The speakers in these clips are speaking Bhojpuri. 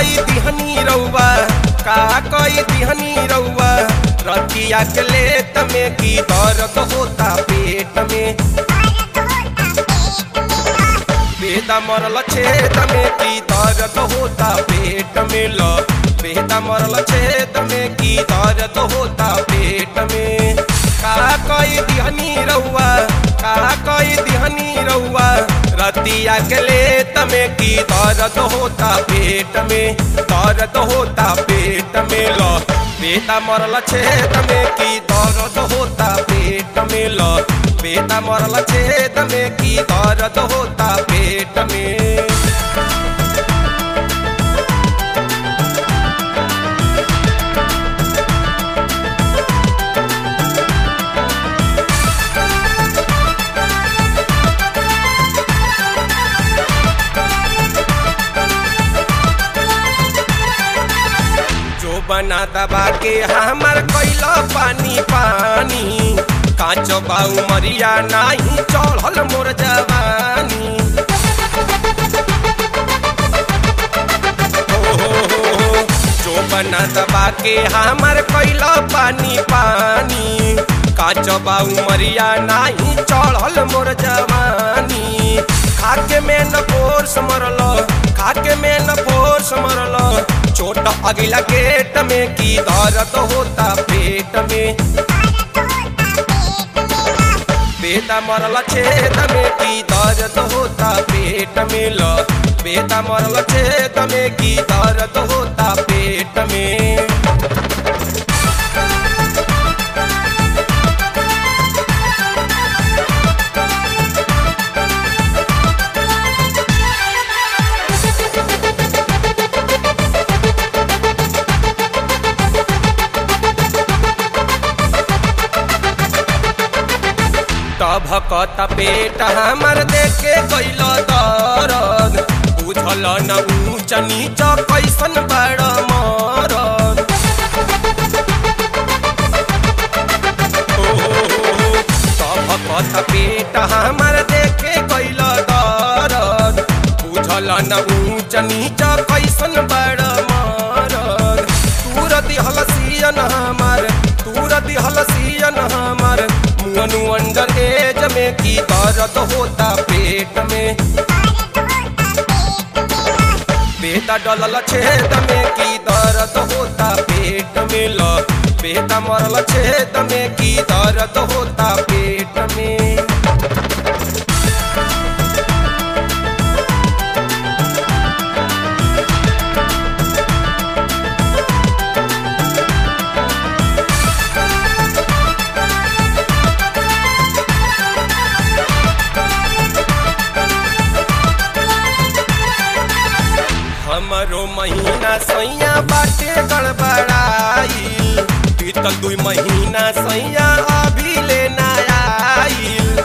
कई दिहनी रउआ का कई दिहनी रउआ रतिया के लेत में की दर्द होता पेट में बेदा मरल छेद में की दर्द होता पेट में ल बेदा मरल छेद में की दर्द होता पेट में का कई दिहनी रउआ का कई दिहनी रउआ रतिया के लेत में की दर्द होता पेट में दर्द होता पेट में ल बेटा मरल छेद में की दर्द होता पेट में ल बेटा मरल छेद में की दर्द होता पेट में जो बना दबा के हमर कैला पानी पानी कांच बाऊ मरिया नाही चढ़ल मोर जवानी हो, हो, हो, हो। जो बना दबा के हमर कैला पानी पानी कांच बाऊ मरिया नाही चढ़ल मोर जवानी खाके में न फोर्स मरल खाके में न फोर्स मरल चोट अगिला गेट में की दर्द होता पेट में बेटा मरल छेद में की दर्द होता पेट में ल बेटा मरल छेद में की दर्द होता पेट में तभकत पेट हमर देखे गइल दरद बुझल न ऊंच नीच कैसन बड़ मरद ओ, तभकत पेट हमर देखे गइल दरद बुझल न ऊंच नीच कैसन बड़ मरद तूर दिहल सियन हमर तूर दिहल सियन हमर मुअनु अंडर एज में की दर्द होता पेट में बेटा डलल छेद में की दर्द होता पेट में ल बेटा मरल छेद में की दर्द होता पेट में हमरो महीना सैया बाटे गड़बड़ाइल बीतल दुई महीना सैया अभी लेना आइल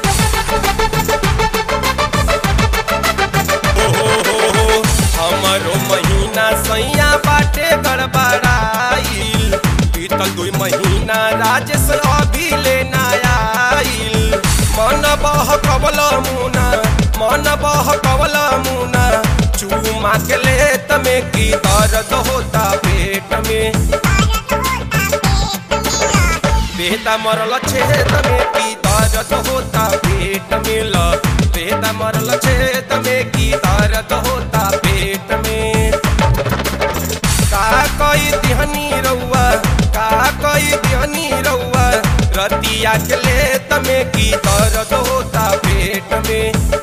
ओ हो हो हो, हमरो महीना सैया बाटे गड़बड़ाइल बीतल दुई महीना राजेश अभी लेना आइल मन बह कबल मुना मन बह कबल मुना चूमा के लेत में की दर्द होता पेट में बेटा मरल छेद में की दर्द होता पेट में ल बेटा मरल छेद में की दर्द होता पेट में का कई दिहनी रउआ का कई दिहनी रउआ रतिया के लेत में की दर्द होता पेट में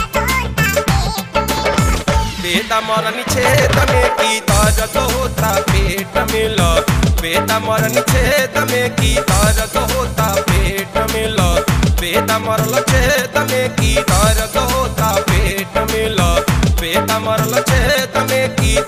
बेटा मरनी छेद में की दर्द होता पेट में ल बेटा मरनी छेद में की दर्द होता पेट में ल बेटा मरल छेद में की दर्द होता पेट में ल बेटा मरल छेद में की